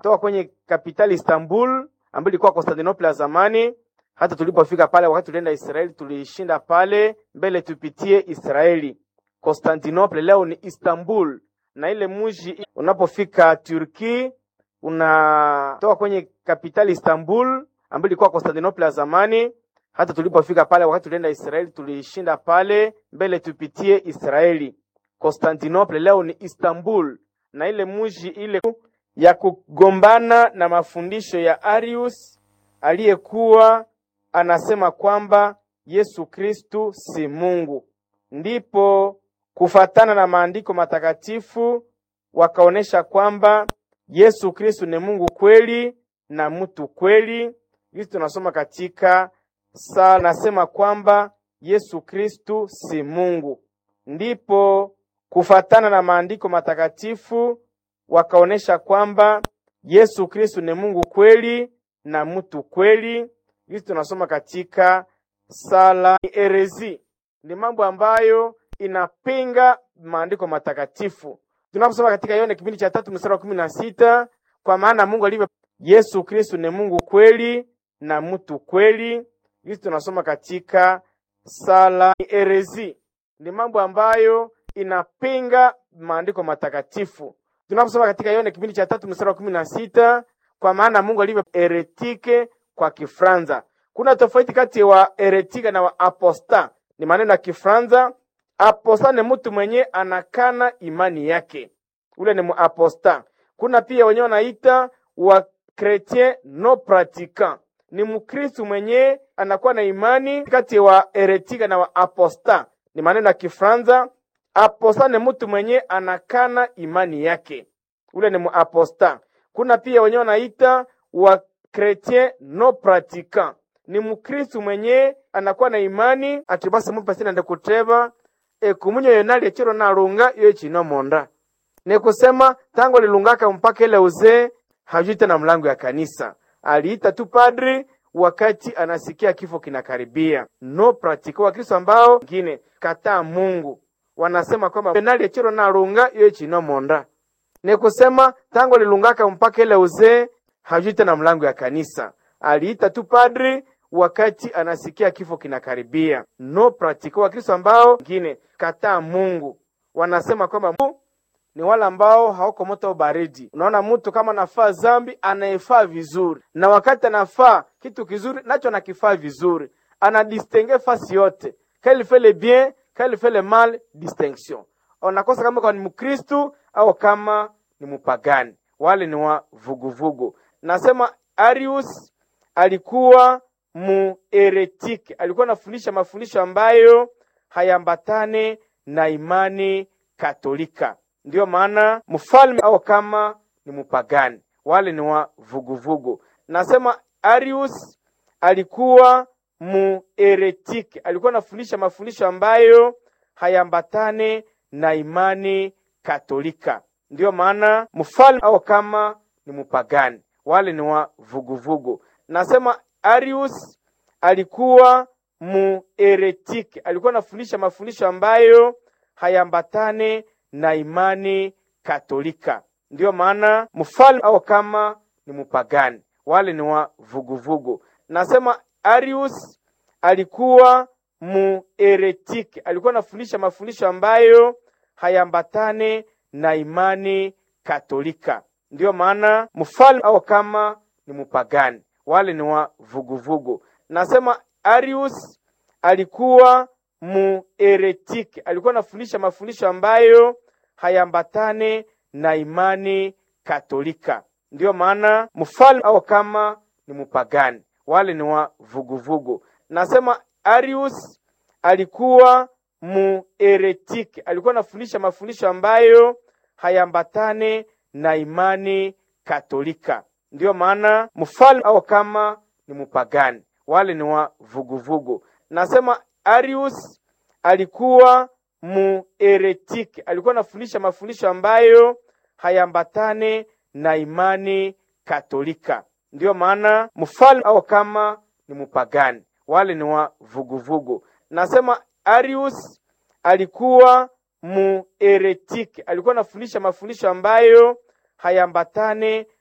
toka kwenye kapitali Istanbul ambayo ilikuwa Constantinople ya zamani. Hata tulipofika pale, wakati tulienda Israeli, tulishinda pale mbele, tupitie Israeli. Constantinople leo ni Istanbul, na ile mji unapofika Turki unatoka kwenye kapitali Istanbul ambayo ilikuwa Constantinople ya zamani. Hata tulipofika pale, wakati tulienda Israeli, tulishinda pale mbele, tupitie Israeli. Constantinople leo ni Istanbul, na ile mji ile ya kugombana na mafundisho ya Arius aliyekuwa anasema kwamba Yesu Kristu si Mungu. Ndipo kufatana na maandiko matakatifu wakaonesha kwamba Yesu Kristu ni Mungu kweli na mtu kweli. Hizi tunasoma katika sala, nasema kwamba Yesu Kristu si Mungu. Ndipo kufatana na maandiko matakatifu wakaonesha kwamba Yesu Kristu ni Mungu kweli na mtu kweli. Hizi tunasoma katika sala. Erezi ni mambo ambayo inapinga maandiko matakatifu. Tunaposoma katika Yohana kipindi cha tatu mstari wa kumi na sita kwa maana Mungu alivyo, Yesu Kristu ni Mungu kweli na mtu kweli. Hizi tunasoma katika sala. Erezi ni mambo ambayo inapinga maandiko matakatifu. Tunaposoma katika Yohana kipindi cha tatu mstari wa kumi na sita kwa maana Mungu alivyo eretike kwa Kifranza. Kuna tofauti kati ya wa eretika na wa aposta, ni maneno ya Kifranza. Aposta ni mtu mwenye anakana imani yake, ule ni muaposta. Kuna pia wenyewe wanaita wa chretien no praticant, ni mkristu mwenye anakuwa na imani. Kati ya wa eretika na wa aposta ni maneno ya Kifranza. Aposta ni mtu mwenye anakana imani yake, ule ni muaposta. Kuna pia wenyewe wanaita wa chretien no praticant, ni mkristu mwenye anakuwa na imani atibasa mupasina ndekuteva ekumunyo yonali echiro nalunga iyo echino monda ni kusema tangu alilungaka mpaka ile uzee hajui tena mlango ya kanisa. Aliita tu padri wakati anasikia kifo kinakaribia. No pratica Wakristo ambao wengine kataa Mungu wanasema kwamba yonali echiro nalunga iyo echino monda ni kusema tangu alilungaka mpaka ile uzee hajui tena mlango ya kanisa. Aliita tu padri wakati anasikia kifo kinakaribia. No pratica Wakristo ambao wengine kataa Mungu wanasema kwamba ni wale ambao hawako moto baridi. Unaona, mtu kama anafaa zambi anaefaa vizuri, na wakati anafaa kitu kizuri nacho anakifaa vizuri, anadistingue fasi yote, kali fait le bien kali fait le mal, distinction. Unakosa kama kwa ni Mkristu au kama ni mpagani. Wale ni wa vuguvugu. Nasema Arius alikuwa mueretiki, alikuwa anafundisha mafundisho ambayo hayambatane na imani Katolika. Ndiyo maana mfalme au kama ni mpagani. Wale ni wa vuguvugu. Nasema Arius alikuwa mueretiki, alikuwa anafundisha mafundisho ambayo hayambatane na imani Katolika. Ndiyo maana mfalme au kama ni mpagani. Wale ni wa vuguvugu. Nasema Arius alikuwa mueretiki, alikuwa anafundisha mafundisho ambayo hayambatane na imani Katolika. Ndiyo maana mfalme au kama ni mpagani. Wale ni wa vuguvugu. Nasema Arius alikuwa mueretiki, alikuwa anafundisha mafundisho ambayo hayambatane na imani Katolika. Ndiyo maana mfalme au kama ni mpagani. Wale ni wa vuguvugu. Nasema Arius alikuwa mueretiki, alikuwa anafundisha mafundisho ambayo hayambatane na imani Katolika. Ndiyo maana mfalme au kama ni mpagani. Wale ni wa vuguvugu. Nasema Arius alikuwa mueretiki, alikuwa anafundisha mafundisho ambayo hayambatane na imani Katolika. Ndiyo maana mfalme au kama ni mpagani. Wale ni wa vuguvugu. Nasema Arius alikuwa mueretiki, alikuwa anafundisha mafundisho ambayo hayambatane na imani Katolika. Ndiyo maana mfalme au kama ni mpagani. Wale ni wa vuguvugu. Nasema Arius alikuwa mueretiki, alikuwa anafundisha mafundisho ambayo hayambatane